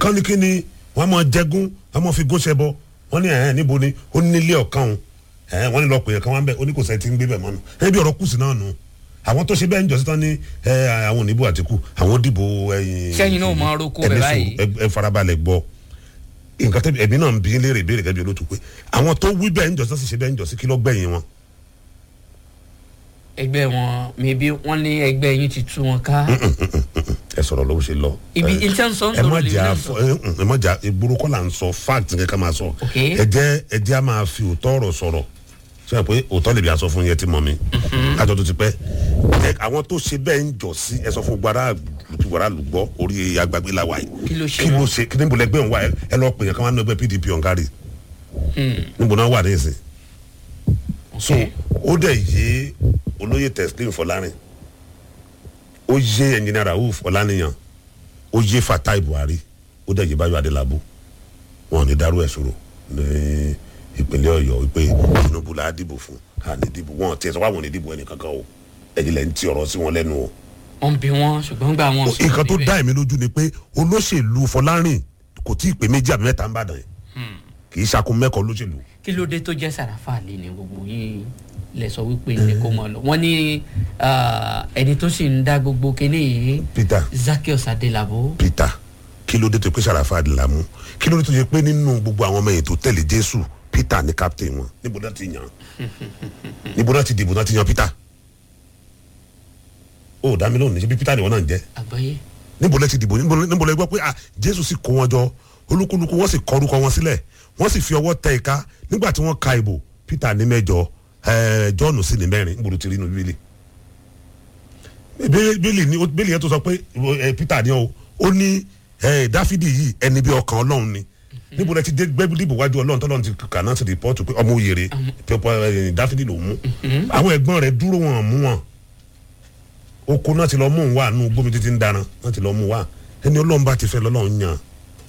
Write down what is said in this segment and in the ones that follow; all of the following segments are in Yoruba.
kán ní kí ni wọ́n máa jẹgún wọ́n máa fi gún ṣẹbọ wọ́n ní ẹ̀hẹ́n níbo ni ó ní nílé ọ̀kan òun ẹ̀hẹ́n wọ́n ní lọ pè é kan wọ́n bẹ̀ ó ní kò sẹ́ ti ń gbé bẹ̀ mọ́nu ẹ̀hẹ́n bí ọ̀rọ̀ kùsì náà nù àwọn tó ṣe bẹ́ẹ̀ ń jọ sí tán ní ẹ̀ àwọn oníbò àtìkù àwọn dìbò ẹ̀yìn Sẹ́yìn náà máa roko ẹni bẹ̀ sùúrù, báyìí. ẹ- ẹ farabalẹ̀ gbọ́ nǹkan tẹ́bi ẹ̀mí náà ń bí léèrè ìbéèrè gẹ́gẹ́ bí olótú pé àwọn tó wí bẹ́ẹ̀ ń jọ sí sì ṣe bẹ́ẹ̀ ń jọ sí kí ló gbẹ̀yìn wọn. ẹgbẹ́ wọn maybe wọ́n ní ẹgbẹ́ yín ti tú wọn ká ẹ sọ̀rọ̀ lọ́wọ́ ṣe lọ. ibi ẹ- iṣẹ́ ń sọ ń ẹ má sọ̀rọ̀ lè jà náà fọ sọ. ẹ ń- ẹ má jà ìgboro kọ́ là ń sọ fact nǹkan ká máa sọ. Ok. ẹ jẹ́ ẹ jẹ́ a máa fi òótọ́ ọ̀rọ̀ sọ̀rọ̀ sọ pé òótọ́ lè bí a sọ fún yẹn tí mọ̀ mi. kájọ tó ti pẹ́ ẹ àwọn tó ṣe bẹ́ẹ̀ ń jọ sí ẹ sọ fún gbàrà gbàrà lùgbọ́ orí agbègbè la wà yìí. Kí ló ṣe kí ló wọ́n? ṣe kí níbo lẹgbẹ́ òun wà ẹ- ẹ lọ pè yẹn ká máa ń ẹgbẹ́ pdp ọ̀nkárì níbo náà wà ní ìsìn. so ó dẹ̀ yé olóyè teslim fọlárin ó yé ẹnjìnìá rauf ọláníyàn ó yé fatai buhari ó dẹ̀ yé báyọ̀ adélábù wọn ò ní dárú ẹ̀ sọ̀rọ̀ ní ìpínlẹ̀ ọ̀yọ́ wípé tinubu la dìbò fún a ní dìbò wọn tiẹ̀ sọ pé àwọn ò ní dìbò ẹnì kankan o ẹ̀yin lẹ́ ń ti ọ̀rọ̀ sí wọn lẹ́nu o. wọ́n bí wọn ṣùgbọ́n gbà wọn sọ̀rọ̀ nǹkan tó níbẹ̀. dá èmi lójú ni pé olóṣèlú fọlárin kò tí ì pé méjì àbí mẹ́ta ń bàdàn yẹn kì í ṣakun mẹ́kọ̀ọ́ olóṣèlú. kí ló dé tó jẹ́ sàràfà lé ní gbogbo yín lẹ sọ wípé ní kó mọ lọ wọ́n ní ah, ẹni tó sì ń dá gbogbo kinní yìí peter Zaccheaus Adélabú peter kí ló dé tó pé sàràfà àdìlámú kí ló dé tó yẹ pé nínú gbogbo àwọn ọmọ yẹn tó tẹ̀lé jésù peter ní captain wọn níbo náà ti yàn níbo náà ti dìbò náà ti yan peter ó dá mi lóhùn ní ṣe bí peter ni wọn náà ń jẹ àgbáyé níbo lẹ ti dìbò níbo lẹ- níbo lẹ gbọ́ pé ah jésù sì kó wọn jọ olúkúlùkù wọn sì kọ orúkọ wọn sílẹ̀ wọ́n sì fi ọwọ́ tẹ ìka nígbà tí wọ́n ka ìbò peter ní mẹ́jọ ẹẹ john sì ní mẹ́rin níbo ló ti rí inú bíbélì Bí- bíbélì ni bíbélì yẹn tó sọ pé ẹ, peter ní o ó ní ẹ, dáfídì yìí ẹni bí ọkàn ọlọ́run ni níbo lẹ ti dé gbẹ́bí dìbò wájú ọlọ́run tọ́lọ́run ti kà náà ti rìpọ́tù pé ọmọ òyèrè pẹpẹ dáfídì ló mú àwọn ẹ̀gbọ́n rẹ̀ dúró wọn mú wọn oko náà ti lọ mú un wá nù gbómi títí ń dáná náà ti lọ mú un wá ẹni ọlọ́run bá ti fẹ́ lọ́lọ́run yàn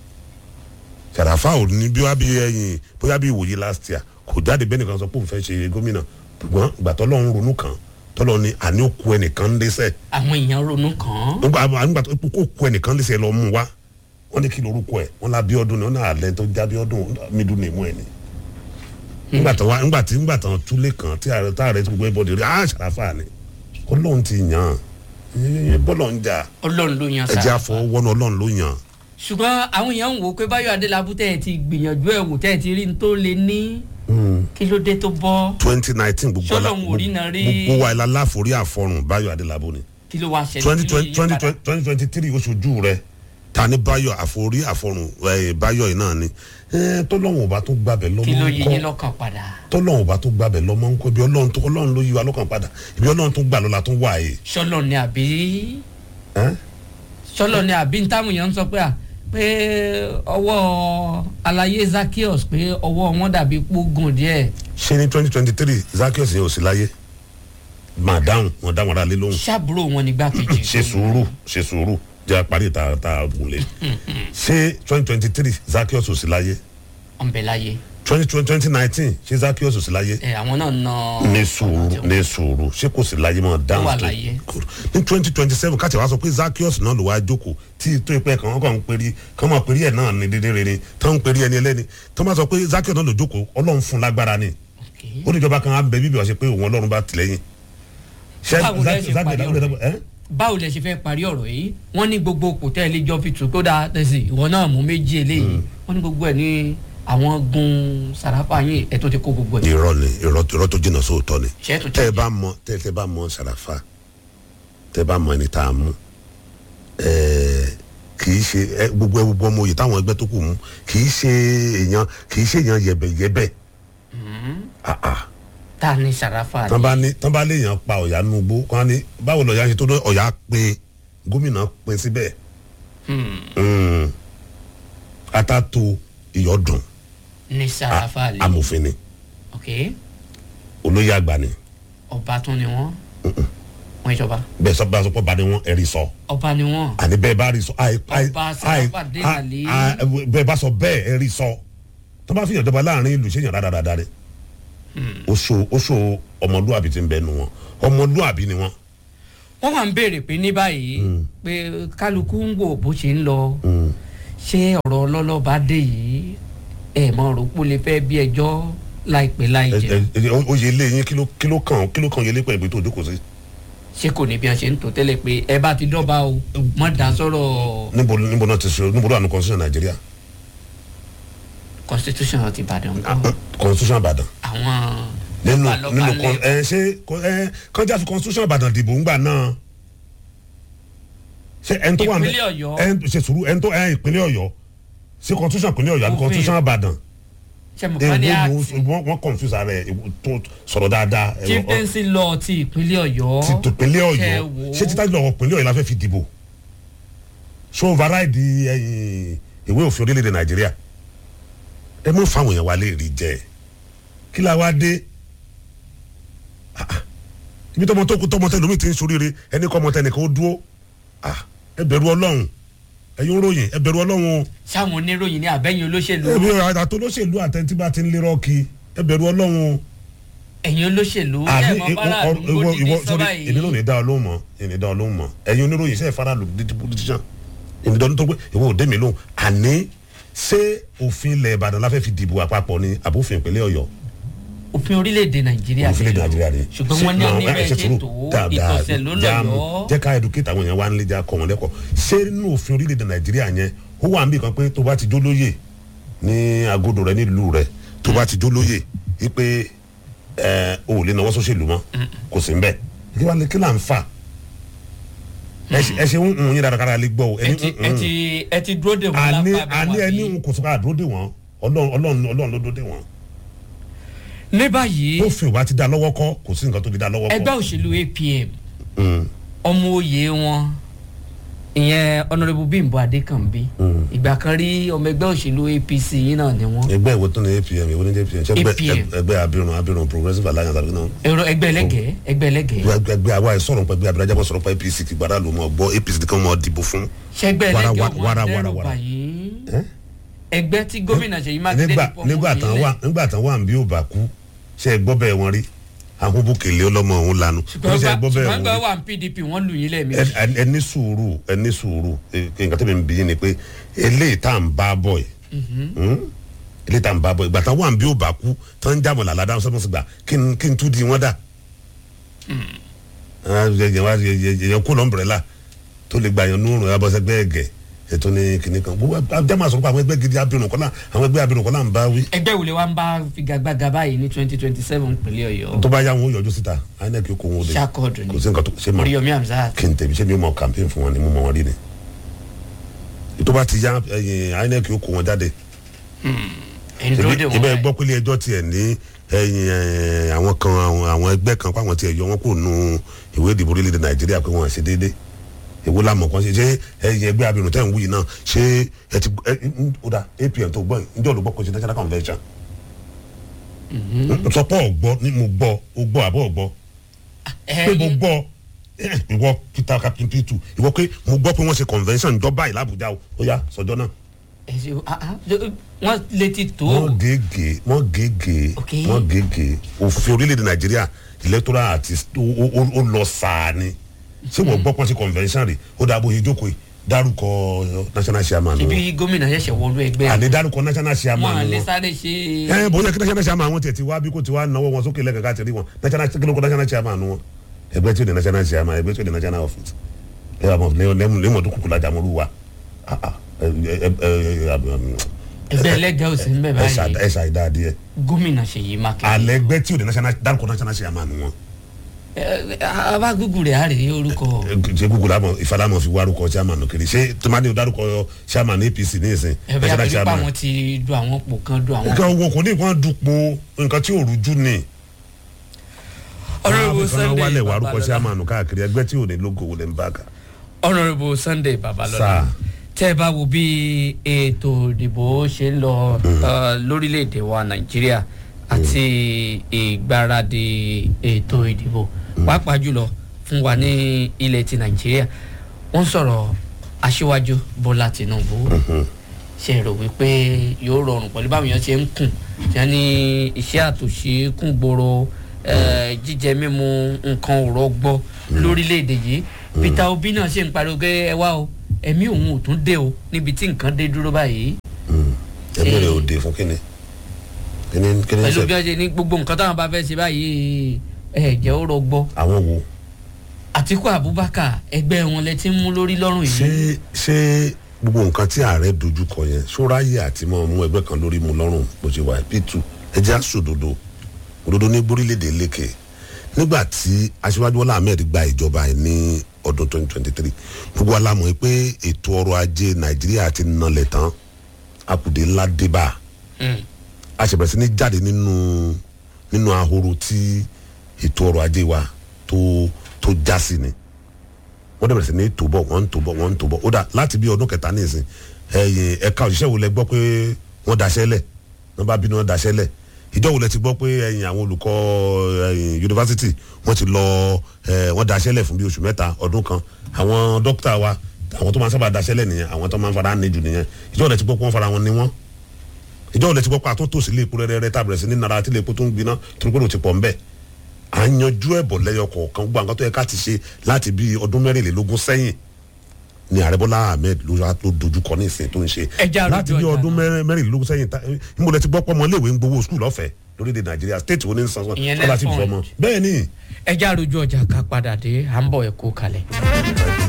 sàràfà ò ní bí wá bí ẹyìn bóyá bí ìwòye last year kò jáde bẹ́ẹ̀ nìkan sọ pé òun fẹ́ ṣe gómìnà ṣùgbọ́n ìgbà tọ́lọ́run ronú kan tọ́lọ́run ni àní òkú ẹnìkan ń lẹ́sẹ̀ àwọn èèyàn ronú kàn án nígbà nígbà tó kó kú ẹnìkan lẹ́sẹ̀ lọ mú un wá wọ́n ní kí lorúkọ ẹ̀ wọ́n lá bíọ́dún ni wọ́n náà àlẹ́ tó já bíọ́dún mídùú ní ìmú ẹ̀ ni nígbà tó wá nígbà tí nígbà tó túlé kan tí ààrẹ tí ààrẹ ti gbogbo ẹbọdè rí ah sàràfà ni ọlọ́run ti yàn án bọ́lọ̀ ń jà ọlọ́run ló yan ẹjẹ́ sàràfà àfọwọ́nù ọlọ́run ló yàn án. ṣùgbọ́n àwọn èèyàn ń wò ó pé báyọ̀ adélábù tẹ́ ẹ ti gbìyànjú ẹ̀ wò tẹ́ ẹ ti rí n tó lé ní kí ló dé tó bọ́ twenty nineteen gbogbo ala Ṣọ́lọ́run ò rí náà rí- gbogbo wa ilà láforí àfọrùn báyọ̀ adélábù ni kí ló wá ṣẹlẹ̀ twenty kí ló yí twenty padà? twenty twenty three oṣooju rẹ ta ni báyọ̀ àforí àfọrùn ẹ, báyọ̀ yìí náà ni ẹ, tọ́lọ́hún ọba tó gbàbẹ̀ lọ́mọ kí ló yí yín ńkọ́ lọ́kàn padà tọ́lọ́hún ọba tó gbàbẹ̀ lọ́mọ ńkọ́ ibi ọlọ́run tó ọlọ́run ló yí wa lọ́kàn padà ibi ọlọ́run tó gbà lọ́la tó wà yìí. ṣọlọ ni àbí ẹ́? ṣọlọ ni àbí táwọn èèyàn ń sọ pé à pé ọwọ́ alayé Zaccheaus pé ọwọ́ wọn dàbí pógùn díẹ̀ ṣé ní twenty twenty three Zaccheaus yẹn ò sí láyé máa dáhùn wọn dáhùn ara lé lóhùn ṣàbúrò wọn nígbà kejì ṣe sùúrù ṣe sùúrù jẹ́ àparí ta ta wùlé ṣé twenty twenty three Zaccheaus ò sí láyé ọ̀nbẹ̀láyé twenty twenty nineteen ṣé Zaccheaus ò sí láyé ẹ àwọn náà na ní sùúrù ní sùúrù ṣé kò sí láyé mọ́ dáhùn wà tó láyé. Good. ní twenty twenty seven káàtì wá sọ pé Zaccheaus náà ló wá jókòó tí tó ipẹ́ kan wọ́n kàn ń perí kàn máa perí ẹ̀ náà ní dédé rere tó ń perí ẹni ẹlẹ́ni tó máa sọ pé Zaccheaus náà ló jókòó ọlọ́run fún lágbára ni Okay. ó níjọba kan á bẹ bíbí ọ̀sẹ̀ pé òun ọlọ́run bá tìlẹ́yìn. ṣé Báwo lẹ ṣe Zaccheaus- parí Zaccheaus- ọ̀rọ̀ ẹ́? báwo lẹ ṣe fẹ́ parí ọ̀rọ̀ yìí wọ́n ní gbogbo kò tẹ́ ẹ lé jọ fi tù kó dáa tẹ̀sí ìwọ náà mú méjì eléyìí wọ́n ní gbogbo ẹ̀ ní àwọn gun sàràfà yín ẹ̀ tó ti kó gbogbo ẹ̀ irọ́ ni irọ́ irọ́ tó jìnnà sóòótọ́ ni ṣe é tó tẹ́ ẹ jẹ́ bá mọ tẹ́ ẹ bá mọ sàràfà tẹ́ ẹ bá mọ ẹni tá a mú ẹ̀ẹ́ kì í ṣe ẹ gbogbo ẹ gbogbo ọmọ òye táwọn ẹgbẹ́ tó kù mú kì í ṣe èèyàn kì í ṣe èèyàn yẹ̀bẹ̀yẹ̀bẹ̀ ah ah ta ni sàràfà tán ni bá ní tán bá léèyàn pa ọ̀yà nugbó kán ní báwo lọ̀yà ṣe tó ní ọ̀yà pé gómìnà pé síbẹ̀ Mm. atato ìyọ̀dùn ni sàràfà ni amòfin ni ok olóyè àgbà ni ọba tún ni wọ́n wọ́n ìjọba bẹ́ẹ̀ sọ bá a sọ pé ọba ni wọ́n ẹ̀rí sọ. ọba ni wọ́n àní bẹ́ẹ̀ bá rí sọ àì àì Ọba àì Sàràfàdé Àlí. àì bẹ́ẹ̀ bá sọ bẹ́ẹ̀ ẹ rí sọ tó bá fi yàn jọba láàrin ìlú ṣéyàn dáadáa rẹ oṣù oṣù ọmọlúwàbí ti ń bẹ nu wọn ọmọlúwàbí ni wọn. wọ́n wà ń béèrè pé ní báyìí pé kálukú ń wò bó ṣe ń lọ ṣé ọ̀rọ̀ ọlọ́lọ́ bá dé yìí ẹ̀ mọ̀ rò pé ó lè fẹ́ bí ẹjọ́ láìpẹ́ láì ẹ jẹ́ ẹ ẹ oyè ilé yín kí ló kí ló kàn kí ló kàn yẹlé pẹ̀lú tó jókòó sí. ṣé kò ní bí wọ́n ṣe ń tó tẹ́lẹ̀ pé ẹ bá ti dọ́ba o mọ̀ dá sọ̀rọ̀ níbo níbo náà ti ṣe níbo ló wà ní constitution nàìjíríà constitution ti Ìbàdàn kọ́ constitution ìbàdàn àwọn nínú lọ́balọ́ba nínú lẹ̀. con ẹ ṣe ko- ẹ kọjá fi constitution ìbàdàn dìbò ńgbà náà ṣe ẹni tó wà ní Ìpínlẹ̀ Ọ̀yọ́. ẹni ṣe sùúrù ẹni tó ẹ ìpínlẹ̀ ọ̀yọ́ ṣe constitution ìpínlẹ̀ ọ̀yọ́ àbí Òfin. constitution ìbàdàn ṣe mọ̀ kán ní àti wọ́n wọ́n confuse ara ẹ̀ tó sọ̀rọ̀ dáadáa ẹ, ọ- chieftaincy law ti ìpínlẹ̀ Ọ̀yọ́ ti tòpínlẹ̀ ọ̀yọ́ Ṣé wò ó? ṣé títà lọ́wọ́ pínlẹ̀ ọ̀yọ́ la fẹ́ fi dìbò ṣé override ẹ̀yìn ìwé òfin orílẹ̀-èdè nàìjíríà ẹ mú fáwọn èèyàn wa lè rí jẹ kí la wá dé Ah, ah. ibi tọmọ tó kú tọmọ tẹ lómi ti ń soríire ẹni kọ́ ọmọ tẹ nìkan ó dúró Ah, ẹ bẹ̀rù ọlọ́run ẹ̀yin ń ròyìn ẹ bẹ̀rù ọlọ́run o sáwọn oníròyìn ní àbẹ́yìn olóṣèlú ẹbí àtọ olóṣèlú àtẹntí bá ti ń lérò kí ẹ bẹ̀rù ọlọ́run o ẹ̀yin olóṣèlú ẹ̀ àní mọ̀ bára àdúgbò ìwọ dídí ìwọ sọ́ba sórí èmi náà yìí ní dá ọ lóhùn mọ́ èmi dá ọ lóhùn mọ́ ẹ̀yin oníròyìn iṣẹ́ ìfarahàn dídí politician èmi dá ọ tó pé ìwọ ò dé mi lóhùn àní ṣé òfin ilẹ̀ ìbàdàn la fẹ́ fi dìbò àpapọ̀ ni àbófin ìpínlẹ̀ ọ̀yọ́ òfin orílẹ̀-èdè nàìjíríà òfin ilẹ̀ nàìjíríà ni ṣùgbọ́n wọ́n ní Ṣé- ní ẹ, bẹ́ẹ̀ ṣe ṣe sùúrù. tó Dáadáa, ìtọ̀sẹ̀ ló já mi. lọ́yọ́ jẹ́ ká educate àwọn èèyàn wa ń lé já kọ́ wọn lẹ́kọ̀ọ́ ṣé nínú òfin orílẹ̀-èdè nàìjíríà yẹn ó wà níbi kan pé tó bá ti jólóyè ní agodo rẹ nílùú rẹ tó bá ti jólóyè wípé ẹ o ò lè náwó sóṣèlú mọ́ kò sí nbẹ kí wàá lè kí là ń fà ẹ ṣe- ẹ ṣe ń ń yín dáradára lè gbọ́ o ẹ ti ẹ ti ẹ ti dúró dè wọ́n àní lápá àní bí ẹni wọ́n ń kò sọ ká àdúró dè wọ́n ọlọ́run ọlọ́run ọlọ́run ló dúró dè wọ́n ní báyìí ó fi òbá ti dá lọ́wọ́ kọ́ kò sí nǹkan tó fi dá lọ́wọ́ kọ́ ẹgbẹ́ òṣèlú APM Mm. ọmọ oyè wọn ìyẹn honourable Bímbọ́ Adékànbí ìgbà kan rí ọmọ ẹgbẹ́ òṣèlú APC yìí náà ni wọ́n ẹgbẹ́ ìwé tó ní apm ìwé ní apm ṣé ẹgbẹ́- APM. ẹgbẹ́ abirùn abirùn progressive alliance àbí náà èrò ẹgbẹ́ ẹlẹ́gẹ̀ẹ́ ẹgbẹ́ ẹlẹ́gẹ̀ẹ́ ẹgbẹ́ ẹgbẹ́ àwa ìsọ̀rọ̀ pẹ̀ ẹgbẹ́ abirajà bọ̀ sọ̀rọ̀ pẹ̀ apc kí gbàdá ló mọ̀ gbọ́ apc ní kí wọ́n mọ̀ dìbò fún. ṣẹgbẹ́ Wàrà, ẹlẹ́gẹ̀ẹ́ wàrà, wọn wàrà, dẹ́rù wàrà. báyìí Ẹ́? ẹgbẹ́ tí gómìnà Ṣèyí Mákindé nígbà ti pọ̀ nígbà tán wà nígbà tán wà bí ó bá kú ṣe é gbọ́ bẹ́ẹ̀ wọn rí àwọn bókèlè ọlọ́mọ òun lanu ṣùgbọ́n ṣe é gbọ́ bẹ́ẹ̀ ṣùgbọ́n wọn gbà rí wà ní PDP wọ́n lù yín lẹ́ẹ̀mejì Ẹ- ẹ- ẹ ní sùúrù ẹ ní sùúrù ẹ- nǹkan tó bẹ ń bí yín ni pé eléyìí tá à ń bá bọ̀ yìí hmm? eléyìí tá à ń bá bọ̀ yìí ìgbà tán wà bí ó bá kú tán ń jábọ̀ làlá dáhùn sọ́mọ́sí gbà kí n kí n tún di wọ́n dà yẹn kó lọ́nbẹ̀rẹ̀là tó lè gbà yẹn nùrùn abọ́sẹ̀gbẹ́ ẹ̀gẹ̀ ètò ní kìnìún kan gbogbo àjẹmọ́ àsọ̀rọ̀ pé àwọn ẹgbẹ́ gidi abirùn kọ́lá àwọn ẹgbẹ́ abirùn kọ́lá ń bá wí ẹgbẹ́ ìwòlẹ̀ wa ń bá figagbága báyìí ní twenty twenty seven pínlẹ̀ Ọ̀yọ́ tó bá yá wọn ó yọjú síta inec kò wọn ó lè ṣàkọọdù kò ni sí nǹkan tó ṣe mọ Oríyọmí Hamzat kí n tẹ̀mí ṣé mi ò mọ campaign fún wọn ni mo mọ wọn rí ni tó bá ti yá ẹ̀yìn inec kò wọn jáde ẹni dúró dè wọ́n ibẹ̀ báyìí. gbọ́ pé ilé ẹjọ́ tiẹ̀ ní ẹ̀yìn ẹ̀, àwọn kan àwọn àwọn ẹgbẹ́ kan pàwọn tiẹ̀ yọ wọn kò nu ìwé ìdìbò orílẹ̀-èdè nàìjíríà pé wọ́n ṣe déédéé èwo la mọ̀ kan ṣe ṣé ẹ̀yìn ẹgbẹ́ abirùn tẹ̀ ń wúyì náà ṣé ẹ ti ẹ ń ó dà apm tó gbọ́ yìí njẹ́ olùgbọ́ kò ṣe national convention sọpọ̀ ọ̀gbọ́ ni mo gbọ́ o gbọ́ àbọ̀ ọ̀gbọ́ pé mo Ẹ̀yin- gbọ́ ẹ, ìwọ peter captain p2 ìwọ pé mo gbọ́ pé wọ́n ṣe convention ìjọba ìlà àbújá o ó yá sọjọ́ náà ẹ̀sìn- ah, ah, wọ́n létí tó wọ́n gègé wọ́n gègé Ok. wọ́n gègé òfin orílẹ̀-èdè nàìjíríà electoral àti ó- ó ó lọ sáà ni ṣé wọ́n gbọ́ pọ́n sí convention rẹ̀ ó dàbò ìjókòó yìí dárúkọ national chairman wọn ibi gómìnà ṣẹ̀ṣẹ̀ wọlú ẹgbẹ́ àní dárúkọ national wọn chairman à lè wọn sáré ṣe ẹ bóyá kí national chairman wọn tiẹ̀ ti wá bí kò ti wá náwó wọn sókè lẹ́kẹ̀ẹ́ káàtì rí wọn national kílókò national chairman wọn ẹgbẹ́ tí ó di national chairman ẹgbẹ́ tí ó di national office ẹ wà mọ̀ lẹ́mọ̀ tó kúkú lajà mọ́rú wa Ah, ah, ẹ ẹ ẹ ẹ ẹgbẹ́ ẹlẹ́gẹ̀ẹ́ ò sí ń bẹ̀ ẹ báyìí ẹ ṣàìdá díẹ̀ gómìnà Ṣèyí Mákindé alẹ́ ẹgbẹ́ tí ò di national dárúkọ national chairman wọn Ẹ, ẹ, abá gúgù rẹ̀ á rèé orúkọ ṣe google àmọ ìfalamọ fi wárúkọ chairman kiri ṣé tomadi ò dárúkọ chairman apc ní ìsìn ẹbí national abẹ́lẹ́pà chairman wọn ti du àwọn pò kan du àwọn. nǹkan wo kò ní nǹkan dupò nǹkan tí ò rújú ni. Honourable Àwọn kan Sunday wálẹ̀ wárúkọ Babalọlá chairman káàkiri ẹgbẹ́ tí ò ní logo wò lè ń bá kà. Honourable Sunday Babalọlá Sir. tẹ́ ẹ bá wo bí ètò ìdìbò ṣe ń lọ uh, lórílẹ̀‐èdè wa Nàìjíríà àti ìgbáradì ètò ìdìbò pàápàá jùlọ fún wa ní ilẹ̀ ti Nàìjíríà wọ́n sọ̀rọ̀ aṣíwájú Bọ́lá Tinubu ṣe rò wípé yóò rọrùn pẹ̀lú báwọn èèyàn ṣe ń kùn tí wọ́n ní iṣẹ́ àtòṣe kún gbòòrò eh, jíjẹ mímu nǹkan òrọ̀ gbọ́ lórílẹ̀‐èdè yìí Peter Obi náà ṣe ń pariwo pé ẹ wá o ẹ̀mí òun ò tún dé o níbi tí nǹkan dé dúró báyìí ẹ̀mí rẹ̀ ò dé fún kíni kíni kíni pẹ̀lú ṣe bí wọ́n ṣe ní gbogbo nǹkan táwọn bá fẹ́ ṣe báyìí ẹ̀ jẹ́ ó rọgbọ àwọn wo àtìkú abubakar ẹgbẹ́ wọn lẹ ti ń mú lórí lọ́rùn ṣé yìí ṣé gbogbo nǹkan tí ààrẹ dojú kọ yẹn ṣóráyè àti mọ mú ẹgbẹ́ kan lórí mu lọ́rùn bó ṣe wà p2 ẹjẹ́ àṣòdodo òdodo ní gbórílẹ̀-èdè lékè nígbà tí aṣíwájú Bọ́lá Ahmed gba ìjọba ẹ̀ ní ọdún 2023 gbogbo alámọ̀ pé ètò ọrọ̀ ajé Nàìjíríà ti nalẹ̀ tán akùdé ńlá débà Mm. a ṣe bẹ̀rẹ̀ sí ní jáde nínú nínú ahoro tí ètò ọrọ̀ ajé wa tó tó já sí ni wọ́n dẹ̀ bẹ̀rẹ̀ sí ní tó bọ̀ wọ́n ń tó bọ̀ wọ́n ń tó bọ̀ ó dà láti bí ọdún kẹta ní ìsìn ẹ̀yìn ẹ̀ka òṣìṣẹ́ wo lẹ gbọ́ pé wọ́n daṣẹ́ lẹ̀ wọ́n bá bínú wọ́n daṣẹ́ lẹ̀ ìjọ wo lẹ ti gbọ́ pé ẹ̀yìn àwọn olùkọ́ ẹ̀yìn yunifásitì wọ́n ti lọ ẹ̀ wọ́n daṣẹ́ lẹ̀ fún bí oṣù mẹ́ta ọdún kan àwọn dókítà wa àwọn tó máa ń sábà daṣẹ́ lẹ̀ nìyẹn àwọn tó máa ń fara ní jù nìyẹn ìjọ wo lẹ ti gbọ́ pé wọ́n fara wọn ní wọ́n ìjọ wo lẹ ti gbọ́ pé àtúntò sí ilé epo rẹ́rẹ́rẹ́ tàbí rẹ̀ sí ní nara tí ilé epo tó ń gbiná torí pé ó ti pọ̀ ńbẹ̀ à ń yanjú ẹ̀bọ̀ lẹ́yọ kọ̀ọ̀kan gbogbo àwọn tó yẹ ká ti ṣe láti bí ọdún mẹ́rìnlélógún sẹ́yìn ni ààrẹ bọ́lá ahmed ló wá tó dojú kọ ní ìsìn tó ń ṣe Ẹ já rojú láti bí ọjà ọdún náà. mẹ́rin- mẹ́rìnlélógún sẹ́yìn ta- níbo lẹ ti gbọ́ pọ́ ọmọ iléèwé ń gbowó skul ọ̀fẹ́ lórílẹ̀ nàìjíríà state wo ní san san Ìyẹn scholarship Nelfund. fọmọ bẹ́ẹ̀ ni ẹ já rojú ọjà ká padà dé à ń bọ̀ ẹ̀ kó kalẹ̀.